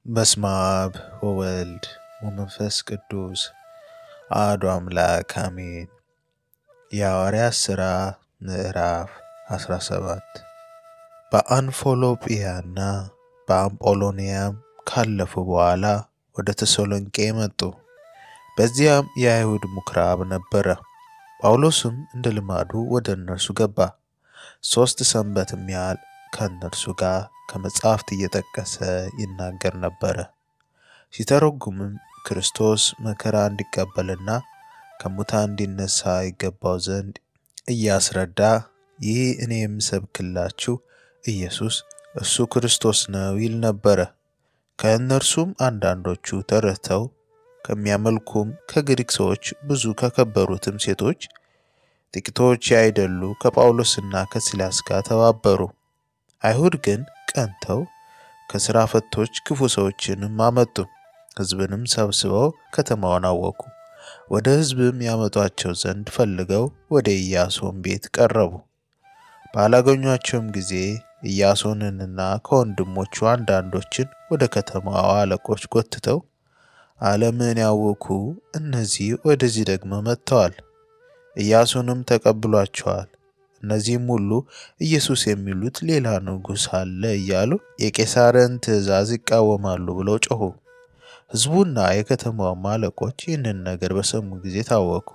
በስመ አብ ወወልድ ወመንፈስ ቅዱስ አሐዱ አምላክ አሜን። የሐዋርያት ሥራ ምዕራፍ 17 በአንፎሎጵያና በአምጶሎንያም ካለፉ በኋላ ወደ ተሰሎንቄ መጡ። በዚያም የአይሁድ ምኵራብ ነበረ። ጳውሎስም እንደ ልማዱ ወደ እነርሱ ገባ። ሦስት ሰንበትም ያህል ከእነርሱ ጋር ከመጻሕፍት እየጠቀሰ ይናገር ነበረ። ሲተረጉምም ክርስቶስ መከራ እንዲቀበልና ከሙታን እንዲነሣ ይገባው ዘንድ እያስረዳ ይህ እኔ የምሰብክላችሁ ኢየሱስ እርሱ ክርስቶስ ነው ይል ነበረ። ከእነርሱም አንዳንዶቹ ተረድተው ከሚያመልኩም ከግሪክ ሰዎች ብዙ ከከበሩትም ሴቶች ጥቂቶች ያይደሉ ከጳውሎስና ከሲላስ ጋር ተባበሩ። አይሁድ ግን ቀንተው ከሥራ ፈቶች ክፉ ሰዎችንም አመጡ። ሕዝብንም ሰብስበው ከተማውን አወኩ። ወደ ሕዝብም ያመጧቸው ዘንድ ፈልገው ወደ ኢያሶን ቤት ቀረቡ። ባላገኟቸውም ጊዜ ኢያሶንንና ከወንድሞቹ አንዳንዶችን ወደ ከተማዋ አለቆች ጎትተው ዓለምን ያወኩ እነዚህ ወደዚህ ደግሞ መጥተዋል፣ ኢያሱንም ተቀብሏቸዋል። እነዚህም ሁሉ ኢየሱስ የሚሉት ሌላ ንጉሥ አለ እያሉ የቄሳርን ትእዛዝ ይቃወማሉ ብለው ጮኹ። ሕዝቡና የከተማውም አለቆች ይህንን ነገር በሰሙ ጊዜ ታወኩ።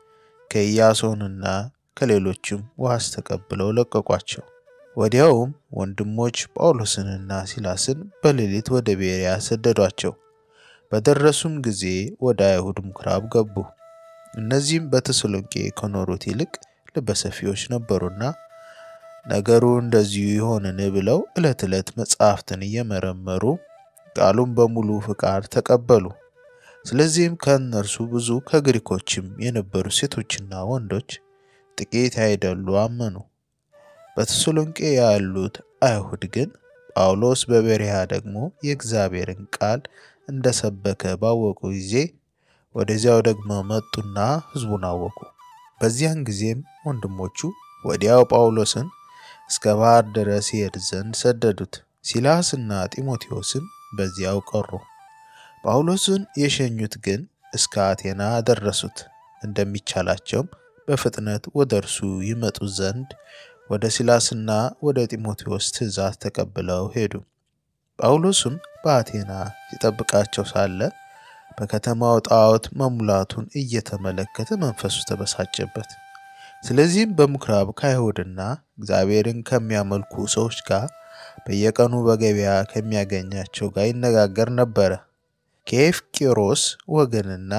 ከኢያሶንና ከሌሎችም ዋስ ተቀብለው ለቀቋቸው። ወዲያውም ወንድሞች ጳውሎስንና ሲላስን በሌሊት ወደ ቤርያ ሰደዷቸው። በደረሱም ጊዜ ወደ አይሁድ ምኵራብ ገቡ። እነዚህም በተሰሎንቄ ከኖሩት ይልቅ ልበሰፊዎች ነበሩና ነገሩ እንደዚሁ ይሆንን ብለው ዕለት ዕለት መጻሕፍትን እየመረመሩ ቃሉን በሙሉ ፍቃድ ተቀበሉ። ስለዚህም ከእነርሱ ብዙ ከግሪኮችም የነበሩ ሴቶችና ወንዶች ጥቂት ያይደሉ አመኑ። በተሰሎንቄ ያሉት አይሁድ ግን ጳውሎስ በቤርያ ደግሞ የእግዚአብሔርን ቃል እንደሰበከ ባወቁ ጊዜ ወደዚያው ደግሞ መጡና ሕዝቡን አወኩ። በዚያን ጊዜም ወንድሞቹ ወዲያው ጳውሎስን እስከ ባሕር ድረስ ይሄድ ዘንድ ሰደዱት። ሲላስና ጢሞቴዎስም በዚያው ቀሩ። ጳውሎስን የሸኙት ግን እስከ አቴና አደረሱት። እንደሚቻላቸውም በፍጥነት ወደ እርሱ ይመጡ ዘንድ ወደ ሲላስና ወደ ጢሞቴዎስ ትእዛዝ ተቀብለው ሄዱ። ጳውሎስም በአቴና ሲጠብቃቸው ሳለ በከተማው ጣዖት መሙላቱን እየተመለከተ መንፈሱ ተበሳጨበት። ስለዚህም በምኵራብ ከአይሁድና እግዚአብሔርን ከሚያመልኩ ሰዎች ጋር በየቀኑ በገበያ ከሚያገኛቸው ጋር ይነጋገር ነበረ። ከኤፍቄሮስ ወገንና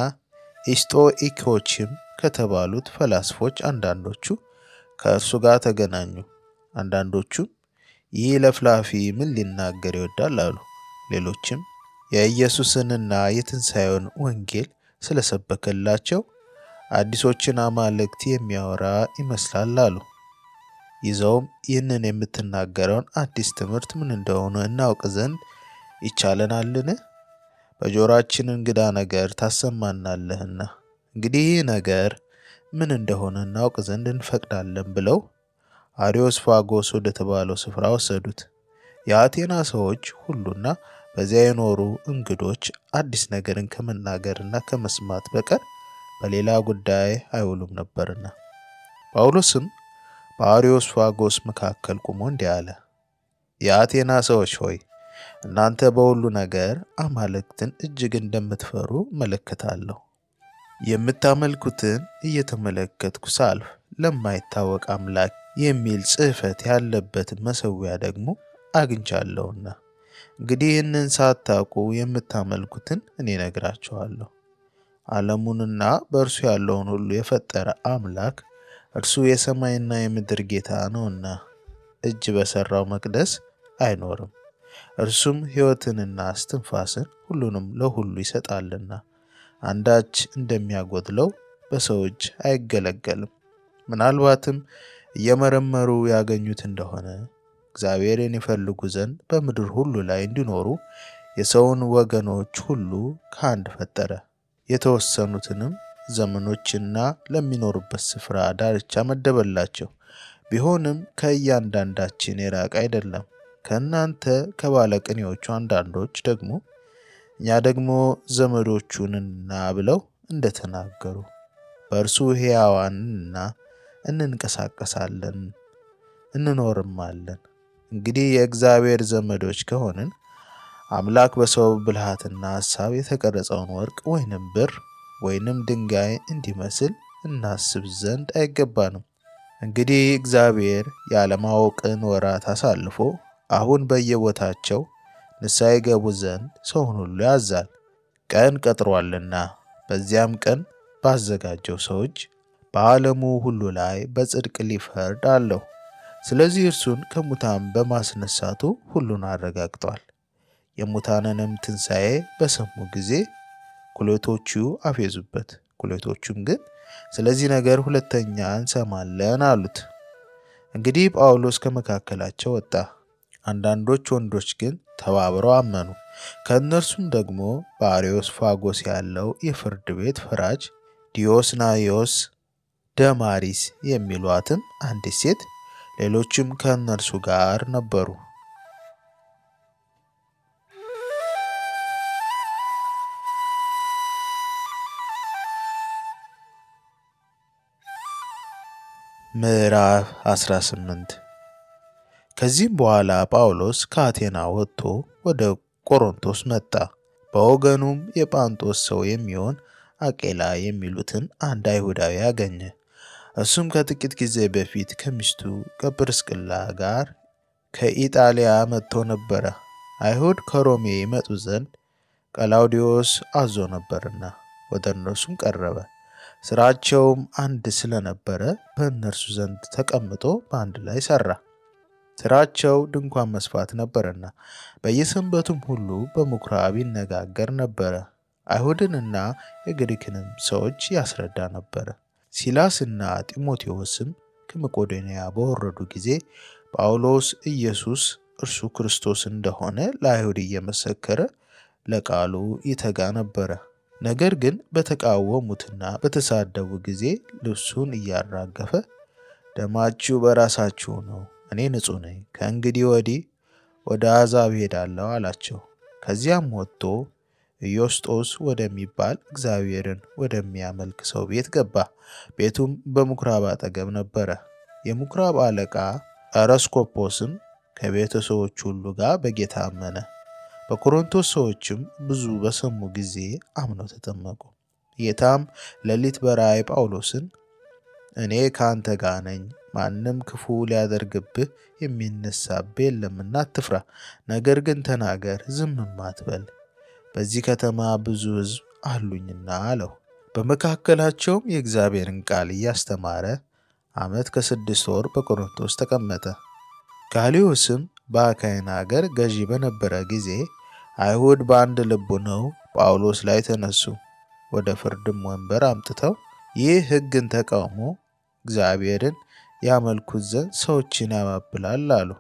ኢስጦኢኮችም ከተባሉት ፈላስፎች አንዳንዶቹ ከእርሱ ጋር ተገናኙ። አንዳንዶቹም ይህ ለፍላፊ ምን ሊናገር ይወዳል አሉ። ሌሎችም የኢየሱስንና የትንሣኤውን ወንጌል ስለሰበከላቸው አዲሶችን አማልክት የሚያወራ ይመስላል አሉ። ይዘውም ይህንን የምትናገረውን አዲስ ትምህርት ምን እንደሆነ እናውቅ ዘንድ ይቻለናልን? በጆሮአችን እንግዳ ነገር ታሰማናለህና እንግዲህ ይህ ነገር ምን እንደሆነ እናውቅ ዘንድ እንፈቅዳለን ብለው አሪዮስፋጎስ ወደ ተባለው ስፍራ ወሰዱት። የአቴና ሰዎች ሁሉና በዚያ የኖሩ እንግዶች አዲስ ነገርን ከመናገርና ከመስማት በቀር በሌላ ጉዳይ አይውሉም ነበርና። ጳውሎስም በአሪዮስፋጎስ መካከል ቆሞ እንዲህ አለ። የአቴና ሰዎች ሆይ እናንተ በሁሉ ነገር አማልክትን እጅግ እንደምትፈሩ እመለከታለሁ። የምታመልኩትን እየተመለከትኩ ሳልፍ ለማይታወቅ አምላክ የሚል ጽሕፈት ያለበትን መሠዊያ ደግሞ አግኝቻለሁና እንግዲህ ይህንን ሳታውቁ የምታመልኩትን እኔ ነግራችኋለሁ። ዓለሙንና በእርሱ ያለውን ሁሉ የፈጠረ አምላክ እርሱ የሰማይና የምድር ጌታ ነውና እጅ በሠራው መቅደስ አይኖርም። እርሱም ሕይወትንና እስትንፋስን ሁሉንም ለሁሉ ይሰጣልና አንዳች እንደሚያጎድለው በሰው እጅ አይገለገልም። ምናልባትም እየመረመሩ ያገኙት እንደሆነ እግዚአብሔርን ይፈልጉ ዘንድ በምድር ሁሉ ላይ እንዲኖሩ የሰውን ወገኖች ሁሉ ከአንድ ፈጠረ። የተወሰኑትንም ዘመኖችና ለሚኖሩበት ስፍራ ዳርቻ መደበላቸው። ቢሆንም ከእያንዳንዳችን የራቀ አይደለም። ከእናንተ ከባለቅኔዎቹ አንዳንዶች ደግሞ እኛ ደግሞ ዘመዶቹንና ብለው እንደተናገሩ በእርሱ ሕያዋንና እንንቀሳቀሳለን እንኖርማለን። እንግዲህ የእግዚአብሔር ዘመዶች ከሆንን አምላክ በሰው ብልሃትና ሐሳብ የተቀረጸውን ወርቅ ወይንም ብር ወይንም ድንጋይ እንዲመስል እናስብ ዘንድ አይገባንም። እንግዲህ እግዚአብሔር ያለማወቅን ወራት አሳልፎ አሁን በየቦታቸው ንስሐ ይገቡ ዘንድ ሰውን ሁሉ ያዛል። ቀን ቀጥሯልና በዚያም ቀን ባዘጋጀው ሰዎች በዓለሙ ሁሉ ላይ በጽድቅ ሊፈርድ አለው። ስለዚህ እርሱን ከሙታን በማስነሳቱ ሁሉን አረጋግጧል። የሙታንንም ትንሣኤ በሰሙ ጊዜ ኩሌቶቹ አፌዙበት። ኩሌቶቹም ግን ስለዚህ ነገር ሁለተኛ እንሰማለን አሉት። እንግዲህ ጳውሎስ ከመካከላቸው ወጣ። አንዳንዶች ወንዶች ግን ተባብረው አመኑ። ከእነርሱም ደግሞ በአርዮስ ፋጎስ ያለው የፍርድ ቤት ፈራጅ ዲዮስናዮስ፣ ደማሪስ የሚሏትም አንዲት ሴት፣ ሌሎችም ከእነርሱ ጋር ነበሩ። ምዕራፍ 18 ከዚህም በኋላ ጳውሎስ ከአቴና ወጥቶ ወደ ቆሮንቶስ መጣ። በወገኑም የጳንጦስ ሰው የሚሆን አቄላ የሚሉትን አንድ አይሁዳዊ አገኘ። እሱም ከጥቂት ጊዜ በፊት ከሚስቱ ከጵርስቅላ ጋር ከኢጣሊያ መጥቶ ነበረ። አይሁድ ከሮሜ ይመጡ ዘንድ ቀላውዲዮስ አዞ ነበርና ወደ እነርሱም ቀረበ። ስራቸውም አንድ ስለነበረ በእነርሱ ዘንድ ተቀምጦ በአንድ ላይ ሰራ። ስራቸው ድንኳን መስፋት ነበረና በየሰንበቱም ሁሉ በምኩራብ ይነጋገር ነበረ። አይሁድንና የግሪክንም ሰዎች ያስረዳ ነበረ። ሲላስና ጢሞቴዎስም ከመቄዶንያ በወረዱ ጊዜ ጳውሎስ ኢየሱስ እርሱ ክርስቶስ እንደሆነ ለአይሁድ እየመሰከረ ለቃሉ ይተጋ ነበረ። ነገር ግን በተቃወሙትና በተሳደቡ ጊዜ ልብሱን እያራገፈ ደማችሁ በራሳችሁ ነው፣ እኔ ንጹሕ ነኝ፣ ከእንግዲህ ወዲህ ወደ አሕዛብ ሄዳለሁ አላቸው። ከዚያም ወጥቶ ኢዮስጦስ ወደሚባል እግዚአብሔርን ወደሚያመልክ ሰው ቤት ገባ። ቤቱም በምኩራብ አጠገብ ነበረ። የምኩራብ አለቃ አረስኮጶስም ከቤተሰቦች ሁሉ ጋር በጌታ አመነ። በቆሮንቶስ ሰዎችም ብዙ በሰሙ ጊዜ አምነው ተጠመቁ። ጌታም ሌሊት በራእይ ጳውሎስን እኔ ከአንተ ጋር ነኝ፣ ማንም ክፉ ሊያደርግብህ የሚነሳብህ የለምና አትፍራ፣ ነገር ግን ተናገር፣ ዝምም አትበል፣ በዚህ ከተማ ብዙ ሕዝብ አሉኝና አለው። በመካከላቸውም የእግዚአብሔርን ቃል እያስተማረ ዓመት ከስድስት ወር በቆሮንቶስ ተቀመጠ። ጋልዮስም በአካይን አገር ገዢ በነበረ ጊዜ አይሁድ በአንድ ልብ ሆነው ጳውሎስ ላይ ተነሱ። ወደ ፍርድም ወንበር አምጥተው ይህ ሕግን ተቃውሞ እግዚአብሔርን ያመልኩት ዘንድ ሰዎችን ያባብላል አሉ።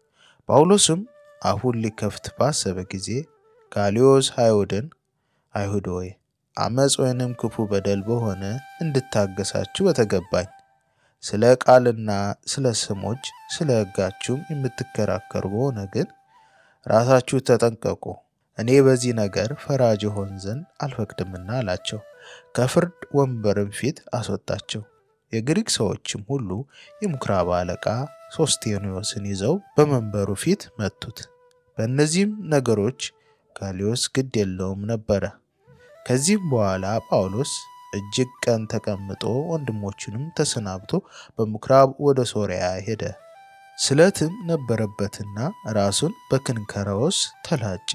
ጳውሎስም አፉን ሊከፍት ባሰበ ጊዜ ጋልዮስ አይሁድን አይሁድ ሆይ አመፅ ወይንም ክፉ በደል በሆነ እንድታገሳችሁ በተገባኝ ስለ ቃልና ስለ ስሞች ስለ ሕጋችሁም የምትከራከሩ በሆነ ግን ራሳችሁ ተጠንቀቁ፣ እኔ በዚህ ነገር ፈራጅ ሆን ዘንድ አልፈቅድምና አላቸው። ከፍርድ ወንበርም ፊት አስወጣቸው። የግሪክ ሰዎችም ሁሉ የምኩራብ አለቃ ሶስቴኖስን ይዘው በመንበሩ ፊት መቱት። በእነዚህም ነገሮች ጋልዮስ ግድ የለውም ነበረ። ከዚህም በኋላ ጳውሎስ እጅግ ቀን ተቀምጦ ወንድሞቹንም ተሰናብቶ በምኩራብ ወደ ሶርያ ሄደ። ስለትም ነበረበትና ራሱን በክንከራዎስ ተላጨ።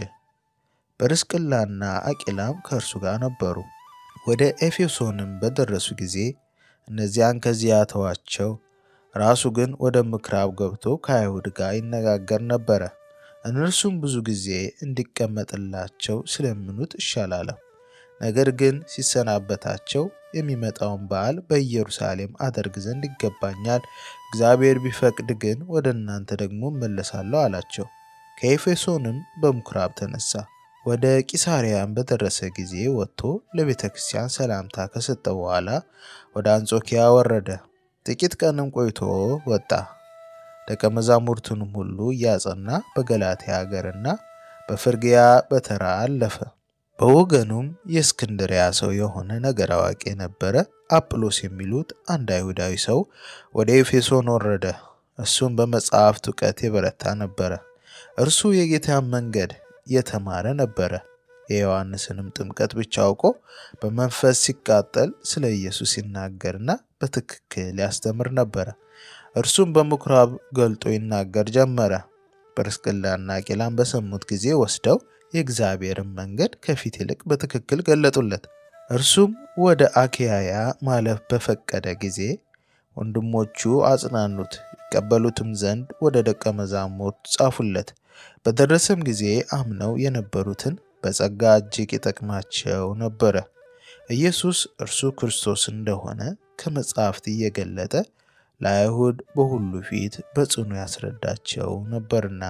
ጵርስቅላና አቂላም ከእርሱ ጋር ነበሩ። ወደ ኤፌሶንም በደረሱ ጊዜ እነዚያን ከዚያ ተዋቸው። ራሱ ግን ወደ ምኩራብ ገብቶ ከአይሁድ ጋር ይነጋገር ነበረ። እነርሱም ብዙ ጊዜ እንዲቀመጥላቸው ስለምኑት ይሻላለም። ነገር ግን ሲሰናበታቸው የሚመጣውን በዓል በኢየሩሳሌም አደርግ ዘንድ ይገባኛል፣ እግዚአብሔር ቢፈቅድ ግን ወደ እናንተ ደግሞ እመለሳለሁ አላቸው። ከኤፌሶንም በምኩራብ ተነሳ። ወደ ቂሳርያም በደረሰ ጊዜ ወጥቶ ለቤተ ክርስቲያን ሰላምታ ከሰጠ በኋላ ወደ አንጾኪያ ወረደ። ጥቂት ቀንም ቆይቶ ወጣ። ደቀ መዛሙርቱንም ሁሉ እያጸና በገላትያ ሀገርና በፍርግያ በተራ አለፈ። በወገኑም የእስክንድሪያ ሰው የሆነ ነገር አዋቂ የነበረ አጵሎስ የሚሉት አንድ አይሁዳዊ ሰው ወደ ኤፌሶን ወረደ። እሱም በመጽሐፍት እውቀት የበረታ ነበረ። እርሱ የጌታን መንገድ የተማረ ነበረ። የዮሐንስንም ጥምቀት ብቻ አውቆ በመንፈስ ሲቃጠል ስለ ኢየሱስ ሲናገርና በትክክል ያስተምር ነበረ። እርሱም በምኩራብ ገልጦ ይናገር ጀመረ። ጵርስቅላና አቂላም በሰሙት ጊዜ ወስደው የእግዚአብሔርን መንገድ ከፊት ይልቅ በትክክል ገለጡለት። እርሱም ወደ አኪያያ ማለፍ በፈቀደ ጊዜ ወንድሞቹ አጽናኑት፣ ይቀበሉትም ዘንድ ወደ ደቀ መዛሙርት ጻፉለት። በደረሰም ጊዜ አምነው የነበሩትን በጸጋ እጅግ ይጠቅማቸው ነበረ። ኢየሱስ እርሱ ክርስቶስ እንደሆነ ከመጻሕፍት እየገለጠ ለአይሁድ በሁሉ ፊት በጽኑ ያስረዳቸው ነበርና።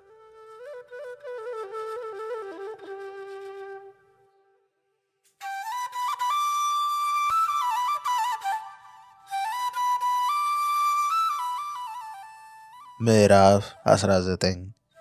ምዕራፍ 19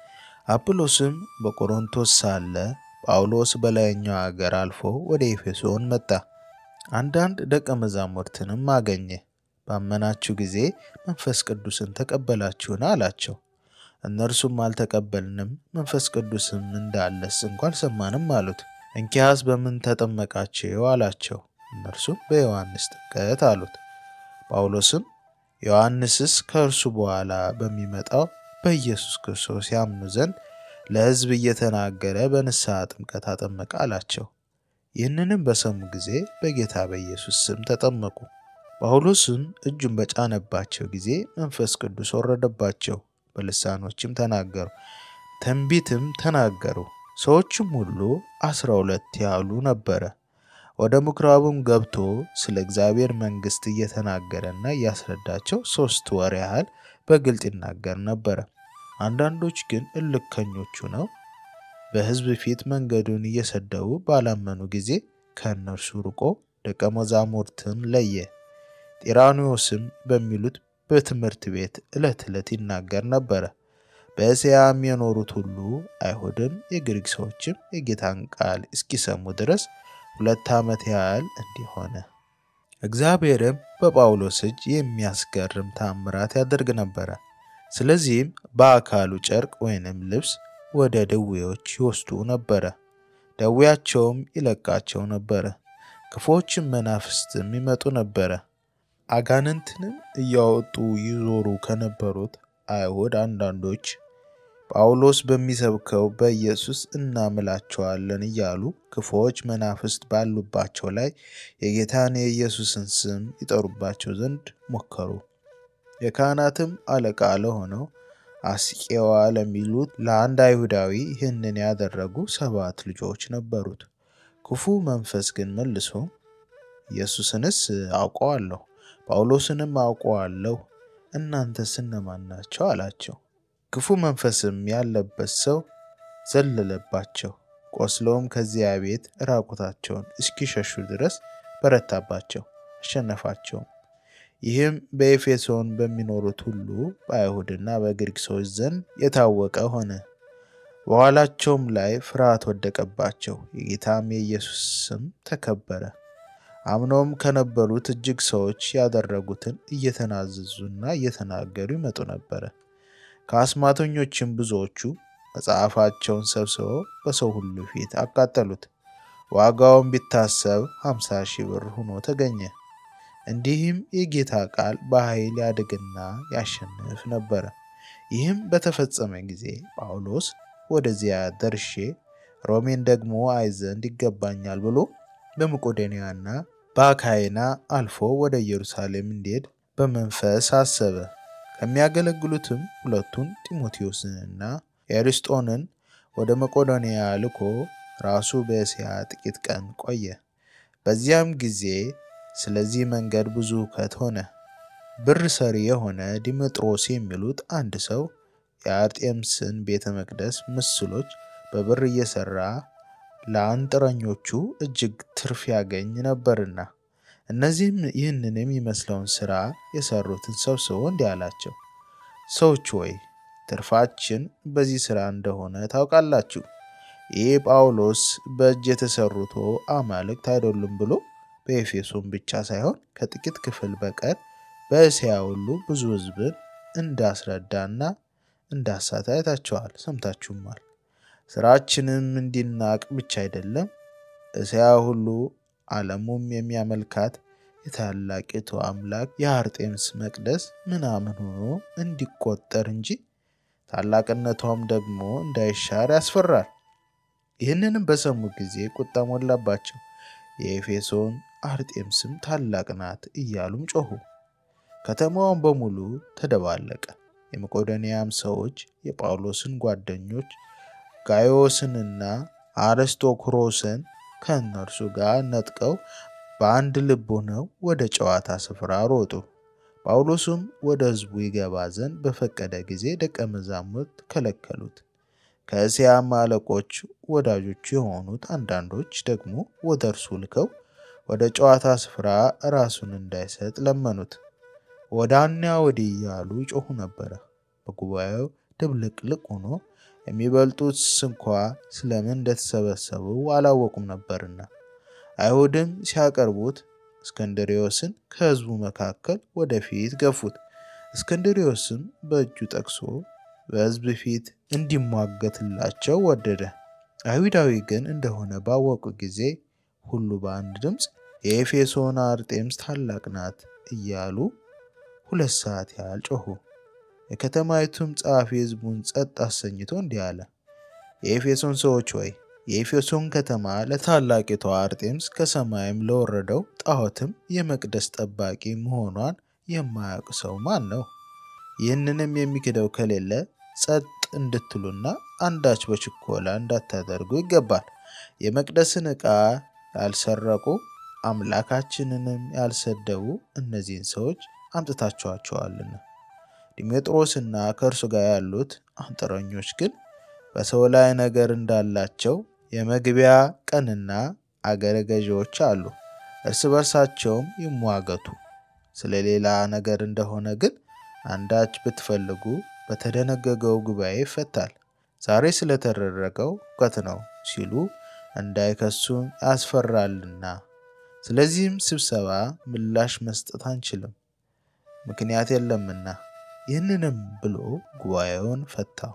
አጵሎስም በቆሮንቶስ ሳለ ጳውሎስ በላይኛው አገር አልፎ ወደ ኤፌሶን መጣ። አንዳንድ ደቀ መዛሙርትንም አገኘ። ባመናችሁ ጊዜ መንፈስ ቅዱስን ተቀበላችሁን? አላቸው። እነርሱም አልተቀበልንም፣ መንፈስ ቅዱስም እንዳለስ እንኳ አልሰማንም አሉት። እንኪያስ በምን ተጠመቃችሁ? አላቸው። እነርሱም በዮሐንስ ጥምቀት አሉት። ጳውሎስም ዮሐንስስ ከእርሱ በኋላ በሚመጣው በኢየሱስ ክርስቶስ ያምኑ ዘንድ ለሕዝብ እየተናገረ በንስሐ ጥምቀት አጠመቀ አላቸው። ይህንንም በሰሙ ጊዜ በጌታ በኢየሱስ ስም ተጠመቁ። ጳውሎስም እጁን በጫነባቸው ጊዜ መንፈስ ቅዱስ ወረደባቸው፣ በልሳኖችም ተናገሩ፣ ትንቢትም ተናገሩ። ሰዎችም ሁሉ አስራ ሁለት ያህሉ ነበረ። ወደ ምኩራቡም ገብቶ ስለ እግዚአብሔር መንግሥት እየተናገረና እያስረዳቸው ሦስት ወር ያህል በግልጥ ይናገር ነበረ። አንዳንዶች ግን እልከኞቹ ነው በሕዝብ ፊት መንገዱን እየሰደቡ ባላመኑ ጊዜ ከእነርሱ ርቆ ደቀ መዛሙርትን ለየ። ጢራኒዎስም በሚሉት በትምህርት ቤት ዕለት ዕለት ይናገር ነበረ። በእስያም የኖሩት ሁሉ አይሁድም የግሪክ ሰዎችም የጌታን ቃል እስኪሰሙ ድረስ ሁለት ዓመት ያህል እንዲህ ሆነ። እግዚአብሔርም በጳውሎስ እጅ የሚያስገርም ታምራት ያደርግ ነበረ። ስለዚህም በአካሉ ጨርቅ ወይንም ልብስ ወደ ድዌዎች ይወስዱ ነበረ፣ ደዌያቸውም ይለቃቸው ነበረ። ክፉዎችም መናፍስትም ይመጡ ነበረ። አጋንንትንም እያወጡ ይዞሩ ከነበሩት አይሁድ አንዳንዶች ጳውሎስ በሚሰብከው በኢየሱስ እናምላቸዋለን እያሉ ክፉዎች መናፍስት ባሉባቸው ላይ የጌታን የኢየሱስን ስም ይጠሩባቸው ዘንድ ሞከሩ። የካህናትም አለቃ ለሆነው አስቄዋ ለሚሉት ለአንድ አይሁዳዊ ይህንን ያደረጉ ሰባት ልጆች ነበሩት። ክፉ መንፈስ ግን መልሶ ኢየሱስንስ አውቀዋለሁ፣ ጳውሎስንም አውቀዋለሁ፣ እናንተስ እነማን ናቸው? አላቸው። ክፉ መንፈስም ያለበት ሰው ዘለለባቸው፣ ቆስለውም ከዚያ ቤት ራቁታቸውን እስኪሸሹ ድረስ በረታባቸው፣ አሸነፋቸውም። ይህም በኤፌሶን በሚኖሩት ሁሉ በአይሁድና በግሪክ ሰዎች ዘንድ የታወቀ ሆነ። በኋላቸውም ላይ ፍርሃት ወደቀባቸው፣ የጌታም የኢየሱስ ስም ተከበረ። አምነውም ከነበሩት እጅግ ሰዎች ያደረጉትን እየተናዘዙና እየተናገሩ ይመጡ ነበረ። ከአስማተኞችም ብዙዎቹ መጽሐፋቸውን ሰብስበው በሰው ሁሉ ፊት አቃጠሉት። ዋጋውን ቢታሰብ ሃምሳ ሺህ ብር ሆኖ ተገኘ። እንዲህም የጌታ ቃል በኃይል ያድግና ያሸንፍ ነበረ። ይህም በተፈጸመ ጊዜ ጳውሎስ ወደዚያ ደርሼ ሮሜን ደግሞ አይ ዘንድ ይገባኛል ብሎ በመቄዶንያና በአካይና አልፎ ወደ ኢየሩሳሌም እንዲሄድ በመንፈስ አሰበ። ከሚያገለግሉትም ሁለቱን ጢሞቴዎስንና ኤርስጦንን ወደ መቄዶንያ ልኮ ራሱ በእስያ ጥቂት ቀን ቆየ። በዚያም ጊዜ ስለዚህ መንገድ ብዙ ሁከት ሆነ። ብር ሰሪ የሆነ ዲሜጥሮስ የሚሉት አንድ ሰው የአርጤምስን ቤተ መቅደስ ምስሎች በብር እየሰራ ለአንጥረኞቹ እጅግ ትርፍ ያገኝ ነበርና፣ እነዚህም ይህንን የሚመስለውን ሥራ የሰሩትን ሰብስቦ እንዲህ አላቸው፣ ሰዎች ሆይ ትርፋችን በዚህ ሥራ እንደሆነ ታውቃላችሁ። ይህ ጳውሎስ በእጅ የተሰሩት አማልክት አይደሉም ብሎ በኤፌሶን ብቻ ሳይሆን ከጥቂት ክፍል በቀር በእስያ ሁሉ ብዙ ሕዝብን እንዳስረዳና እንዳሳተ አይታችኋል፣ ሰምታችሁማል። ስራችንም እንዲናቅ ብቻ አይደለም፣ እስያ ሁሉ ዓለሙም የሚያመልካት የታላቂቱ አምላክ የአርጤምስ መቅደስ ምናምን ሆኖ እንዲቆጠር እንጂ ታላቅነቷም ደግሞ እንዳይሻር ያስፈራል። ይህንንም በሰሙ ጊዜ ቁጣ ሞላባቸው። የኤፌሶን አርጤምስም ታላቅ ናት እያሉም ጮኹ። ከተማውን በሙሉ ተደባለቀ። የመቄዶንያም ሰዎች የጳውሎስን ጓደኞች ጋዮስንና አርስቶክሮስን ከእነርሱ ጋር ነጥቀው በአንድ ልብ ሆነው ወደ ጨዋታ ስፍራ ሮጡ። ጳውሎስም ወደ ሕዝቡ ይገባ ዘንድ በፈቀደ ጊዜ ደቀ መዛሙርት ከለከሉት። ከእስያም አለቆች ወዳጆቹ የሆኑት አንዳንዶች ደግሞ ወደ እርሱ ልከው ወደ ጨዋታ ስፍራ ራሱን እንዳይሰጥ ለመኑት። ወዳና ወዲህ እያሉ ይጮኹ ነበረ። በጉባኤው ድብልቅልቅ ሆኖ የሚበልጡት ስንኳ ስለምን እንደተሰበሰቡ አላወቁም ነበርና። አይሁድም ሲያቀርቡት እስክንድርዮስን ከሕዝቡ መካከል ወደፊት ገፉት። እስክንድርዮስም በእጁ ጠቅሶ በሕዝብ ፊት እንዲሟገትላቸው ወደደ። አይሁዳዊ ግን እንደሆነ ባወቁ ጊዜ ሁሉ በአንድ ድምፅ የኤፌሶን አርጤምስ ታላቅ ናት እያሉ ሁለት ሰዓት ያህል ጮኹ። የከተማይቱም ጸሐፊ ሕዝቡን ጸጥ አሰኝቶ እንዲህ አለ። የኤፌሶን ሰዎች ሆይ የኤፌሶን ከተማ ለታላቂቷ አርጤምስ ከሰማይም ለወረደው ጣዖትም የመቅደስ ጠባቂ መሆኗን የማያውቅ ሰው ማን ነው? ይህንንም የሚክደው ከሌለ ጸጥ እንድትሉና አንዳች በችኮላ እንዳታደርጉ ይገባል። የመቅደስን ዕቃ ያልሰረቁ አምላካችንንም ያልሰደቡ እነዚህን ሰዎች አምጥታችኋቸዋልና። ዲሜጥሮስና ከእርሱ ጋር ያሉት አንጥረኞች ግን በሰው ላይ ነገር እንዳላቸው የመግቢያ ቀንና አገረ ገዢዎች አሉ። እርስ በርሳቸውም ይሟገቱ። ስለ ሌላ ነገር እንደሆነ ግን አንዳች ብትፈልጉ በተደነገገው ጉባኤ ይፈታል። ዛሬ ስለተደረገው ሁከት ነው ሲሉ እንዳይከሱን ያስፈራልና፣ ስለዚህም ስብሰባ ምላሽ መስጠት አንችልም፣ ምክንያት የለምና። ይህንንም ብሎ ጉባኤውን ፈታው።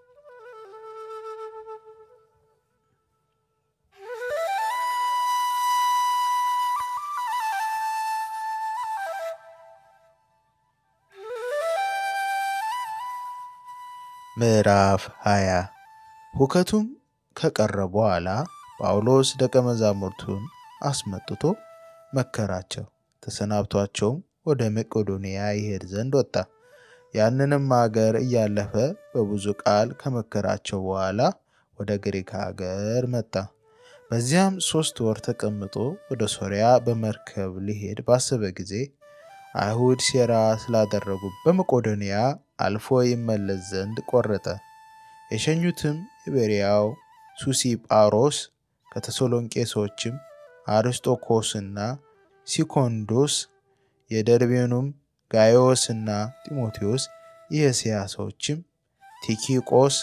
ምዕራፍ 20 ሁከቱም ከቀረ በኋላ ጳውሎስ ደቀ መዛሙርቱን አስመጥቶ መከራቸው። ተሰናብቷቸውም ወደ መቄዶንያ ይሄድ ዘንድ ወጣ። ያንንም አገር እያለፈ በብዙ ቃል ከመከራቸው በኋላ ወደ ግሪክ አገር መጣ። በዚያም ሦስት ወር ተቀምጦ ወደ ሶርያ በመርከብ ሊሄድ ባሰበ ጊዜ አይሁድ ሴራ ስላደረጉ በመቄዶንያ አልፎ ይመለስ ዘንድ ቆረጠ። የሸኙትም የቤርያው ሱሲጳሮስ ከተሰሎንቄ ሰዎችም አርስጦኮስና ሲኮንዶስ የደርቤኑም ጋዮስና ጢሞቴዎስ የእስያ ሰዎችም ቲኪቆስ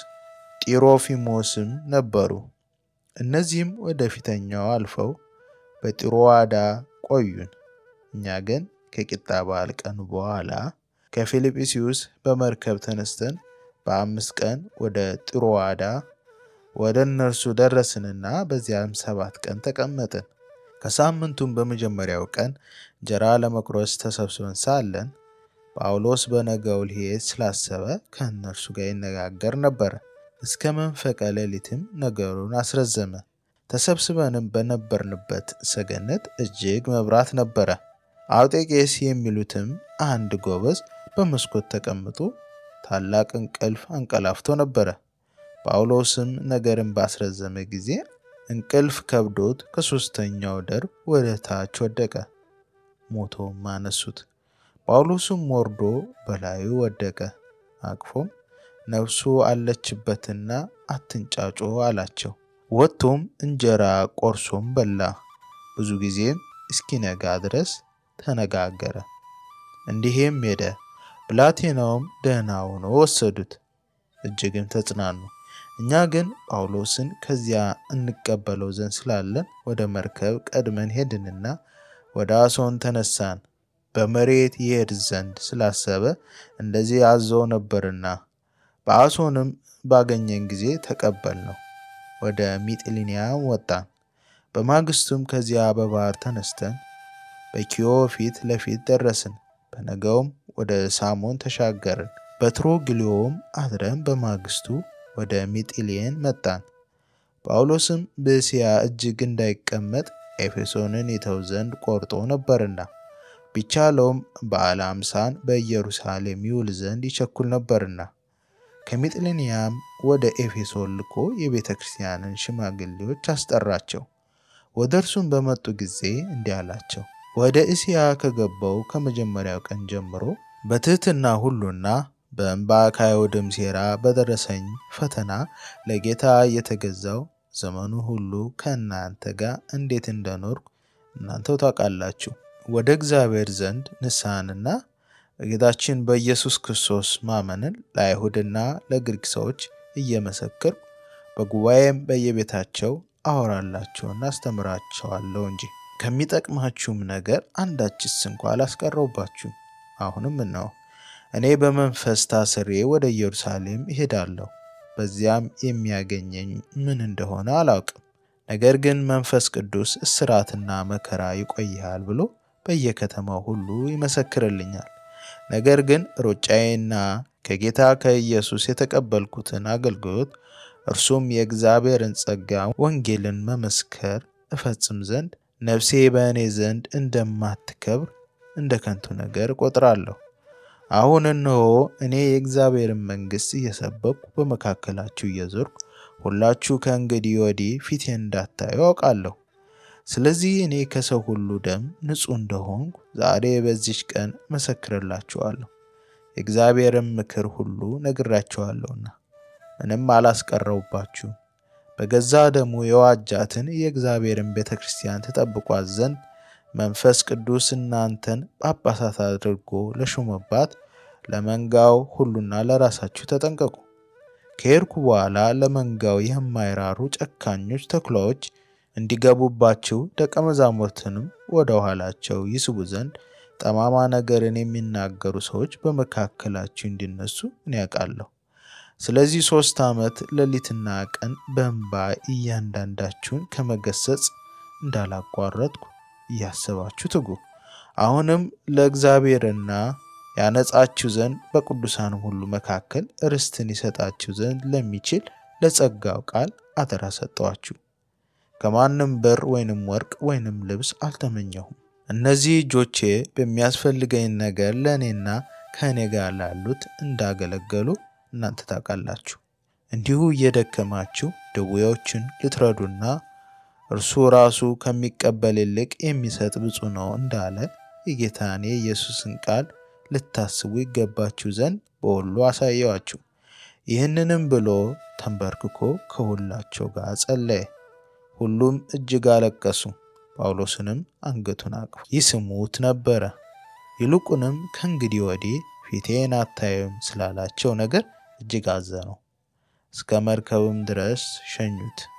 ጢሮፊሞስም ነበሩ። እነዚህም ወደ ፊተኛው አልፈው በጢሮዋዳ ቆዩን። እኛ ግን ከቂጣ በዓል ቀን በኋላ ከፊልጵስዩስ በመርከብ ተነስተን በአምስት ቀን ወደ ጢሮዋዳ ወደ እነርሱ ደረስንና በዚያም ሰባት ቀን ተቀመጥን። ከሳምንቱም በመጀመሪያው ቀን እንጀራ ለመቁረስ ተሰብስበን ሳለን ጳውሎስ በነገው ሊሄድ ስላሰበ ከእነርሱ ጋር ይነጋገር ነበረ። እስከ መንፈቀ ሌሊትም ነገሩን አስረዘመ። ተሰብስበንም በነበርንበት ሰገነት እጅግ መብራት ነበረ። አውጤቄስ የሚሉትም አንድ ጎበዝ በመስኮት ተቀምጦ ታላቅ እንቅልፍ አንቀላፍቶ ነበረ። ጳውሎስም ነገርን ባስረዘመ ጊዜ እንቅልፍ ከብዶት ከሦስተኛው ደርብ ወደ ታች ወደቀ፣ ሞቶም አነሱት። ጳውሎስም ወርዶ በላዩ ወደቀ፣ አቅፎም ነፍሱ አለችበትና አትንጫጮ አላቸው። ወጥቶም እንጀራ ቆርሶም በላ። ብዙ ጊዜም እስኪነጋ ድረስ ተነጋገረ። እንዲህም ሄደ። ብላቴናውም ደህና ሆኖ ወሰዱት፣ እጅግም ተጽናኑ። እኛ ግን ጳውሎስን ከዚያ እንቀበለው ዘንድ ስላለን ወደ መርከብ ቀድመን ሄድንና ወደ አሶን ተነሳን። በመሬት ይሄድ ዘንድ ስላሰበ እንደዚህ አዘው ነበርና፣ በአሶንም ባገኘን ጊዜ ተቀበል ነው። ወደ ሚጥሊኒያም ወጣን። በማግስቱም ከዚያ በባህር ተነስተን በኪዮ ፊት ለፊት ደረስን። በነገውም ወደ ሳሞን ተሻገርን። በትሮግሊዮም አድረን በማግስቱ ወደ ሚጢሌን መጣን። ጳውሎስም በእስያ እጅግ እንዳይቀመጥ ኤፌሶንን ይተው ዘንድ ቆርጦ ነበርና ቢቻለውም በዓለ አምሳን በኢየሩሳሌም ይውል ዘንድ ይቸኩል ነበርና ከሚጥሊንያም ወደ ኤፌሶን ልኮ የቤተ ክርስቲያንን ሽማግሌዎች አስጠራቸው። ወደ እርሱም በመጡ ጊዜ እንዲህ አላቸው፣ ወደ እስያ ከገባው ከመጀመሪያው ቀን ጀምሮ በትሕትና ሁሉና በእንባ ከአይሁድም ሴራ በደረሰኝ ፈተና ለጌታ እየተገዛው ዘመኑ ሁሉ ከእናንተ ጋር እንዴት እንደኖርኩ እናንተው ታውቃላችሁ። ወደ እግዚአብሔር ዘንድ ንስሐንና በጌታችን በኢየሱስ ክርስቶስ ማመንን ለአይሁድና ለግሪክ ሰዎች እየመሰክርኩ በጉባኤም በየቤታቸው አወራላቸውና አስተምራቸዋለሁ እንጂ ከሚጠቅማችሁም ነገር አንዳችስ እንኳ አላስቀረውባችሁም። አሁንም እነሆ እኔ በመንፈስ ታስሬ ወደ ኢየሩሳሌም እሄዳለሁ። በዚያም የሚያገኘኝ ምን እንደሆነ አላውቅም። ነገር ግን መንፈስ ቅዱስ እስራትና መከራ ይቆይሃል ብሎ በየከተማው ሁሉ ይመሰክርልኛል። ነገር ግን ሩጫዬና ከጌታ ከኢየሱስ የተቀበልኩትን አገልግሎት እርሱም የእግዚአብሔርን ጸጋ ወንጌልን መመስከር እፈጽም ዘንድ ነፍሴ በእኔ ዘንድ እንደማትከብር እንደ ከንቱ ነገር እቆጥራለሁ። አሁን እነሆ እኔ የእግዚአብሔርን መንግሥት እየሰበኩ በመካከላችሁ እየዞርኩ ሁላችሁ ከእንግዲህ ወዲህ ፊቴን እንዳታዩ አውቃለሁ። ስለዚህ እኔ ከሰው ሁሉ ደም ንጹሕ እንደሆንኩ ዛሬ በዚች ቀን መሰክርላችኋለሁ። የእግዚአብሔርን ምክር ሁሉ ነግራችኋለሁና ምንም አላስቀረውባችሁም። በገዛ ደሙ የዋጃትን የእግዚአብሔርን ቤተ ክርስቲያን ትጠብቋት ዘንድ መንፈስ ቅዱስ እናንተን ጳጳሳት አድርጎ ለሾመባት ለመንጋው ሁሉና ለራሳችሁ ተጠንቀቁ። ከሄድኩ በኋላ ለመንጋው የማይራሩ ጨካኞች ተኩላዎች እንዲገቡባችሁ ደቀ መዛሙርትንም ወደ ኋላቸው ይስቡ ዘንድ ጠማማ ነገርን የሚናገሩ ሰዎች በመካከላችሁ እንዲነሱ እኔ ያውቃለሁ። ስለዚህ ሦስት ዓመት ሌሊትና ቀን በእንባ እያንዳንዳችሁን ከመገሰጽ እንዳላቋረጥኩ እያሰባችሁ ትጉ። አሁንም ለእግዚአብሔርና ያነጻችሁ ዘንድ በቅዱሳንም ሁሉ መካከል ርስትን ይሰጣችሁ ዘንድ ለሚችል ለጸጋው ቃል አደራ ሰጠኋችሁ። ከማንም ብር ወይንም ወርቅ ወይንም ልብስ አልተመኘሁም። እነዚህ እጆቼ በሚያስፈልገኝ ነገር ለእኔና ከእኔ ጋር ላሉት እንዳገለገሉ እናንተ ታውቃላችሁ። እንዲሁ እየደከማችሁ ድዌዎችን ልትረዱና እርሱ ራሱ ከሚቀበል ይልቅ የሚሰጥ ብፁዕ ነው እንዳለ የጌታን የኢየሱስን ቃል ልታስቡ ይገባችሁ ዘንድ በሁሉ አሳየዋችሁ። ይህንንም ብሎ ተንበርክኮ ከሁላቸው ጋር ጸለየ። ሁሉም እጅግ አለቀሱ። ጳውሎስንም አንገቱን አቅፎ ይስሙት ነበረ። ይልቁንም ከእንግዲህ ወዲህ ፊቴን አታዩም ስላላቸው ነገር እጅግ አዘኑ። እስከ መርከብም ድረስ ሸኙት።